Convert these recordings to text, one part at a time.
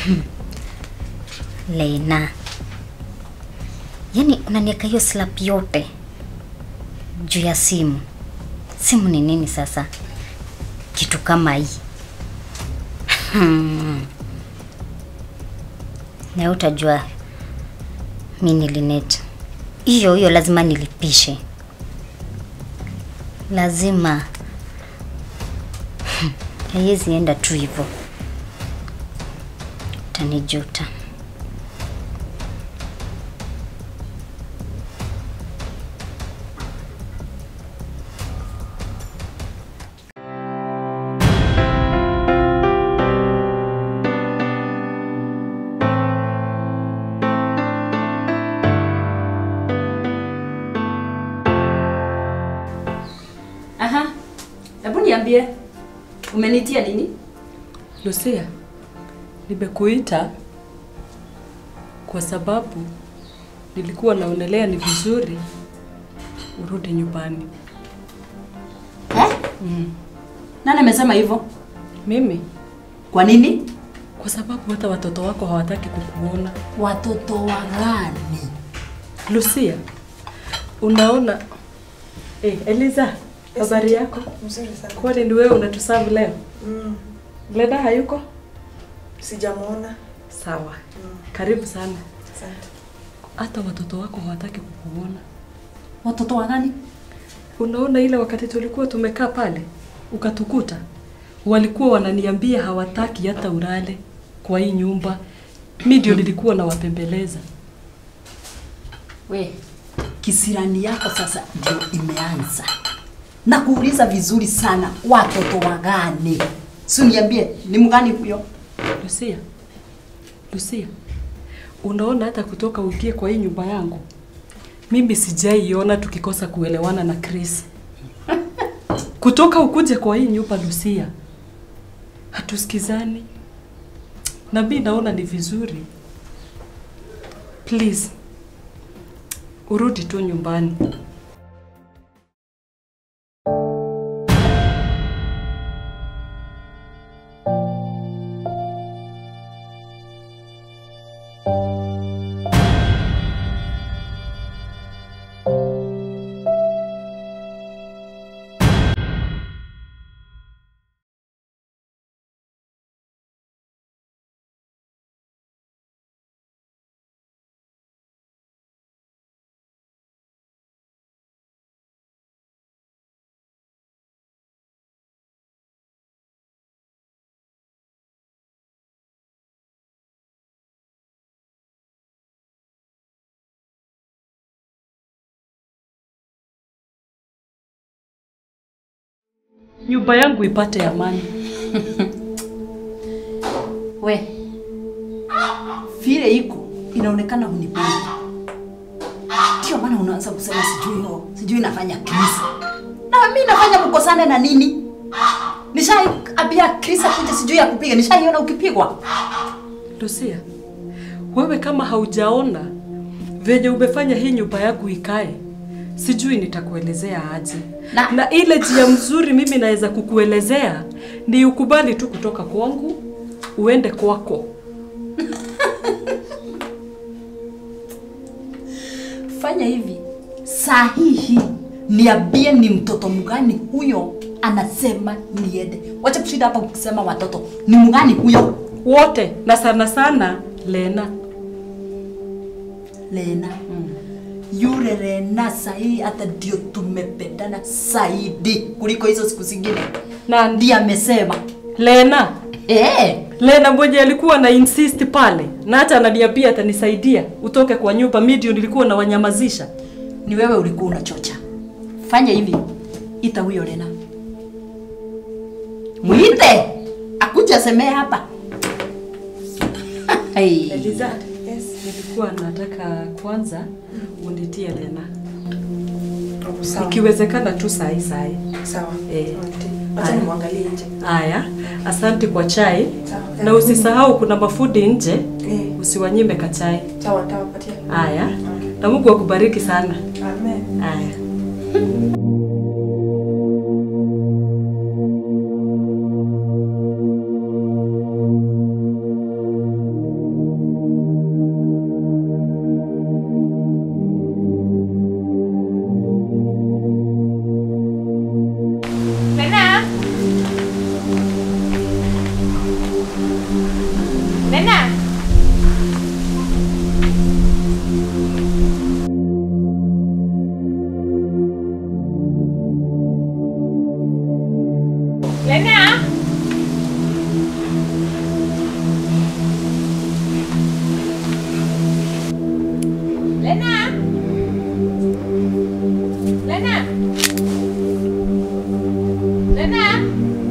Lena, yaani unaniweka hiyo slap yote juu ya simu. Simu ni nini sasa? Kitu kama hii hmm. Na utajua mi nilinet hiyo hiyo, lazima nilipishe, lazima haiwezi enda tu hivyo, utanijuta. Aha. Hebu niambie. Umenitia nini? Lucia, nimekuita kwa sababu nilikuwa naonelea ni vizuri urudi nyumbani. Eh? Nani amesema hivyo? Mimi Kwa nini? kwa sababu hata watoto wako hawataki kukuona. Watoto wa gani? Lucia, unaona eh, Eliza, habari yako? Mzuri sana. Kwani ni wewe unatusavu leo? Mm. Glenda hayuko? Sijamuona. Sawa. Karibu sana. Asante. Hata watoto wako hawataki kukuona. Watoto wa gani? Unaona ile wakati tulikuwa tumekaa pale ukatukuta, walikuwa wananiambia hawataki hata ulale kwa hii nyumba. Mi ndio nilikuwa nawapembeleza. We, kisirani yako sasa ndio imeanza. Na kuuliza vizuri sana, watoto wa gani? Si niambie ni mgani huyo? Lucia, Lucia, unaona hata kutoka uingie kwa hii nyumba yangu, mimi sijaiona tukikosa kuelewana na Chris. Kutoka ukuje kwa hii nyumba Lucia, hatusikizani, na mi naona ni vizuri, please urudi tu nyumbani. Nyumba yangu ipate amani. We, vile iko inaonekana hunipendi. Ndio maana unaanza kusema sijui ho, sijui nafanya Chris. Na mimi nafanya mkosane na nini? Nishai abia Chris akuje sijui ya kupiga, nishaiona ukipigwa. Lucia, wewe kama haujaona venye umefanya hii nyumba yangu ikae, sijui nitakuelezea aje. Na- Na, ile njia mzuri mimi naweza kukuelezea ni ukubali tu kutoka kwangu uende kwako. Fanya hivi sahihi, niambie ni mtoto mgani huyo anasema niende. Wacha kushinda hapa ukisema watoto. Ni mgani huyo? Wote na sana sana Lena. Lena. Yule Lena sahi hata ndio tumependana zaidi kuliko hizo siku zingine. Na Ndiye amesema. Lena, Eh, Lena mwenye alikuwa na insist pale na hata ananiambia atanisaidia utoke kwa nyumba, mimi ndio nilikuwa na wanyamazisha. ni wewe ulikuwa unachocha. Fanya hivi, ita huyo Lena, mwite akuje asemee hapa. hey. Eliza, Yes. nilikuwa nataka kwanza unitie Lena, Sawa. ikiwezekana tu sahi sahi. Sawa. Eh. Asante. Acha Haya. nimwangalie nje. Haya, asante kwa chai Sawa. na usisahau kuna mafudi nje, Eh. usiwanyime kachai. Sawa, nitawapatia. Haya, na Mungu akubariki sana. Amen. Haya. Lena! Lena! Lena! Lena!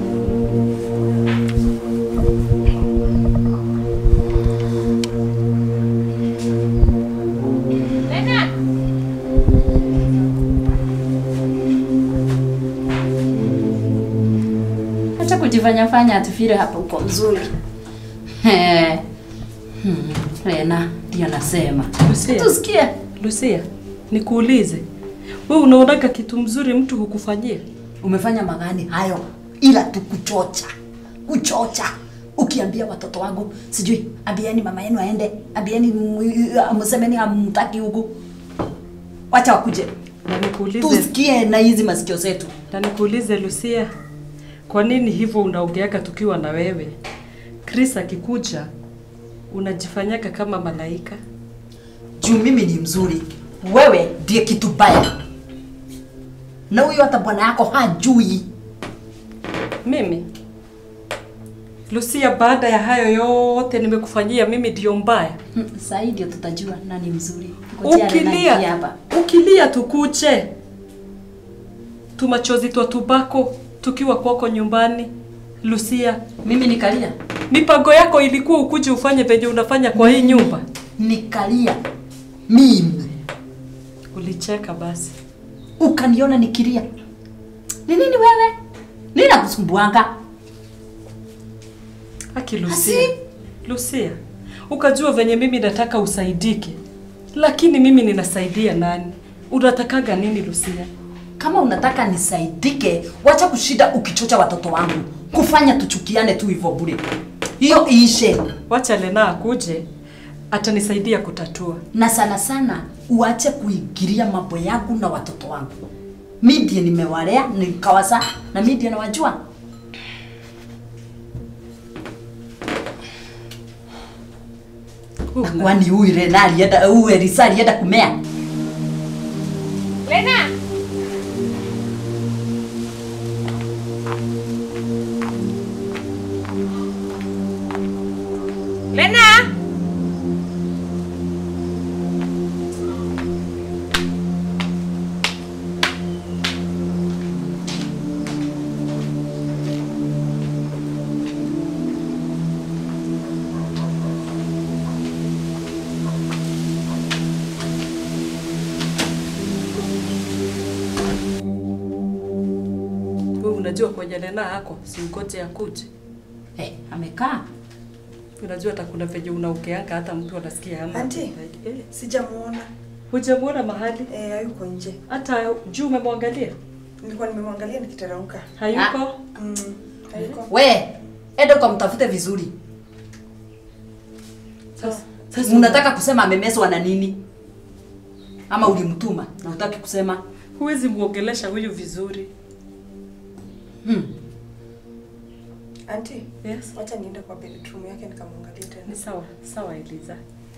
Lena! Acha kujifanya fanya atufire hapa uko mzuri. Eh. Hmm. Lena, ndio nasema. Lucia. Tusikie. Lucia, nikuulize, wewe unaonaga kitu mzuri mtu hukufanyia? Umefanya magani hayo ila tu kuchocha. Kuchocha. Ukiambia watoto wangu sijui ambieni mama yenu aende, ambieni m- msemeni hamtaki huku. Wacha wakuje. Na nikuulize, Tusikie na hizi masikio zetu. na nikuulize Lucia, kwa nini hivyo unaongeaga tukiwa na wewe? Chris akikuja unajifanyaka kama malaika. Juu mimi ni mzuri. Wewe ndiye kitu baya. Na huyo hata bwana yako hajui. Mimi Lucia, baada ya hayo yote nimekufanyia, mimi ndio mbaya? Hmm, Sasa hii ndio tutajua nani mzuri. Ngojea Lena ingie Ukilia, hapa. ukilia tukuche, tumachozi twa tubako tukiwa kwako nyumbani. Lucia, Mimi nikalia. mipango yako ilikuwa ukuje ufanye venye unafanya kwa hii nyumba. Nikalia. Mimi. Ulicheka basi. Ukaniona nikilia. Ni nini wewe? Nini nakusumbuanga? Aki Lucia. Asi. Lucia, ukajua venye mimi nataka usaidike, lakini mimi ninasaidia nani? Unatakaga nini Lucia? Kama unataka nisaidike, wacha kushida ukichocha watoto wangu. Kufanya tuchukiane tu hivyo bure. Hiyo iishe. Wacha Lena akuje, atanisaidia kutatua. na sana sana uache kuingilia mambo yangu na watoto wangu. Mi ndiye nimewalea nikawasa, na mi ndiye nawajua. Una- Kwani huyu Rena alienda huyu Elisa alienda kumea? Lena! Lena! Wewe unajua kwenye Lena yako si ukoje akuje. Eh, amekaa Unajua hata kuna venye unaokeanga hata mtu anasikia hana. Auntie. Eh, Sijamuona. hujamuona mahali? Eh, hayuko nje. Hata juu umemwangalia? Nilikuwa nimemwangalia nikiteremka. Hayuko? Mm. Hayuko. we, enda ukamtafute vizuri. Sasa sasa Unataka kusema amemeswa na nini? Ama ulimtuma na utaki kusema? huwezi muongelesha huyu vizuri. Hmm. Auntie, Yes. wacha niende kwa bedroom yake nikamwangalie tena. Ni sawa, sawa Eliza.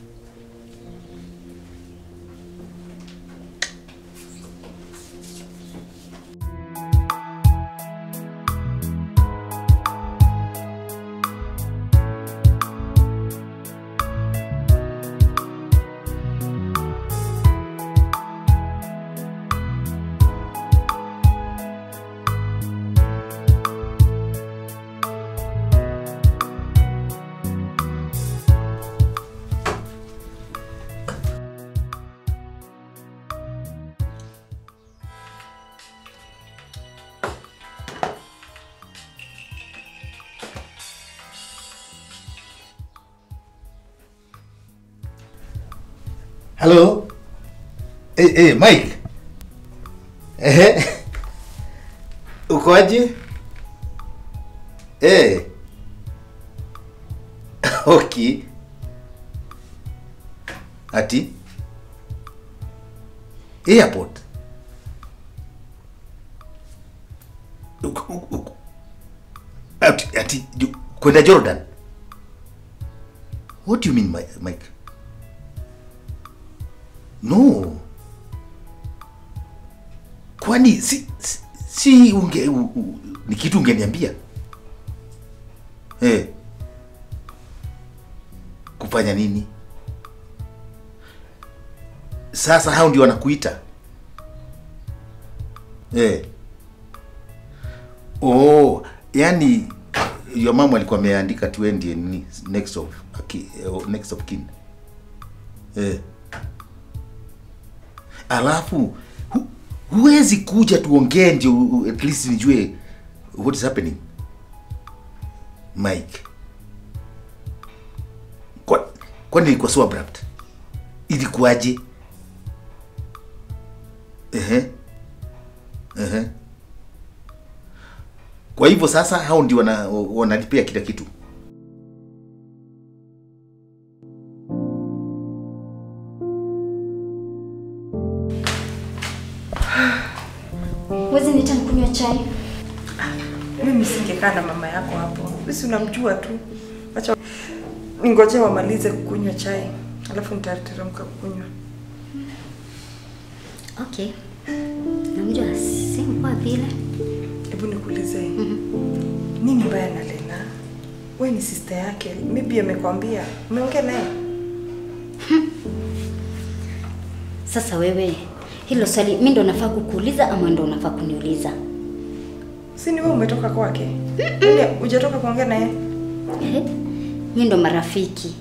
Hello? Hey, hey, Mike. Ehe. Ukoaje? Eh. Okay. Ati? Airport. Uko- uko- uko- Ati, ati ju- kwenda Jordan. What do you mean, Mi- Mike? No. Kwani si si, si unge u, u, ni kitu ungeniambia? Eh. Kufanya nini? Sasa hao ndio wanakuita. Eh. Oh, yani your mama alikuwa ameandika tu wewe ndiye nini next of aki, eh, next of kin. Eh. Alafu hu, huwezi kuja tuongee ndio u- at least nijue what is happening. Mike. Kwa kwani ilikuwa so abrupt? Ilikuwaje? Ehe. Ehe. Kwa hivyo sasa hao ndio wana, wanalipia kila kitu. Wezi nita nikunywa chai? Mimi singekaa na mama yako hapo. Sisi unamjua tu. Acha ningoje wamalize kukunywa chai. Alafu nitateremka kukunywa. Okay. Namjua si mpoa vile. Hebu nikuulize. Nini mbaya na Lena? Wewe ni sister yake. Maybe amekwambia. Umeongea naye? Sasa wewe, hilo swali mimi ndo nafaa kukuuliza ama ndo unafaa kuniuliza? Si ni wewe umetoka kwake? Yaani hujatoka kuongea naye? Eh? Mimi ndo marafiki.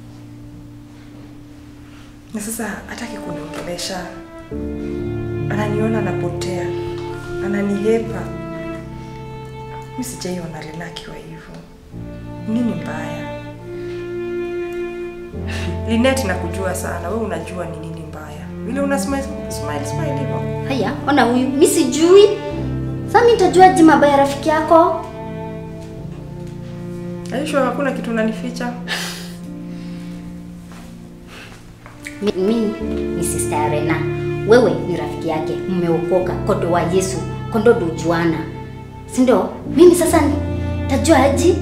Na sasa hataki kuniongelesha. Ananiona napotea. Ananihepa. Mimi sijaiona Lena akiwa hivyo. Nini mbaya? Linet nakujua sana. Wewe unajua ni nini mbaya. Vile una smile smile smile hivyo. Haya, ona huyu, mimi sijui. Sasa mimi nitajuaje mabaya ya rafiki yako? Aisha hakuna kitu unanificha. Mi- Mimi ni sister ya Rena. Wewe ni rafiki yake, mmeokoka, kodo wa Yesu, kondo dojuana. Si ndio? Mimi sasa nitajua aje?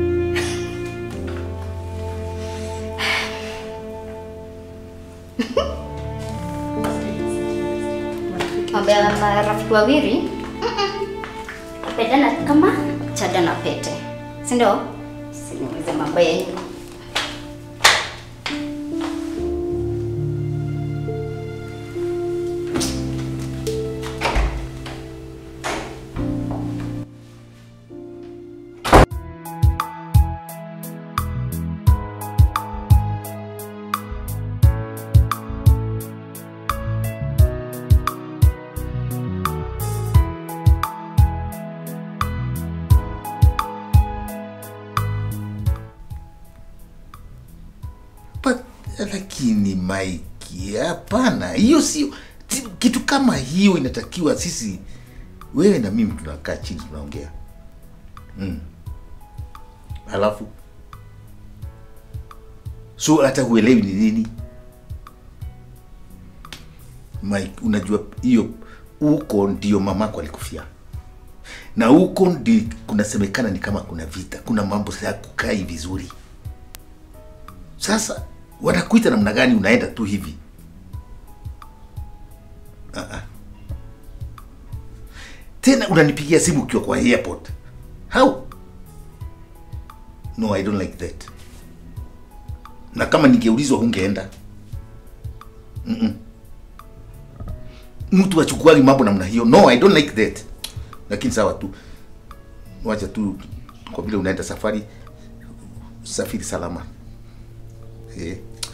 Mambo ya marafiki wawili kupendana kama chada na pete, si ndio? Siniulize mambo yenu. But, lakini Mike, hapana, hiyo sio ti- kitu kama hiyo. Inatakiwa sisi, wewe na mimi tunakaa chini tunaongea mm. Alafu so hata huelewi ni nini Mike, unajua hiyo huko ndio mamako alikufia na huko ndi kunasemekana ni kama kuna vita, kuna mambo ya kukai vizuri. Sasa wanakuita namna gani? Unaenda tu hivi uh-uh. Tena unanipigia simu ukiwa kwa airport. How? No, I don't like that. Na kama ningeulizwa hungeenda. Mm-mm. Mtu achukuagi mambo namna hiyo. No, I don't like that. Lakini sawa tu, wacha tu, kwa vile unaenda safari, safiri salama. Eh.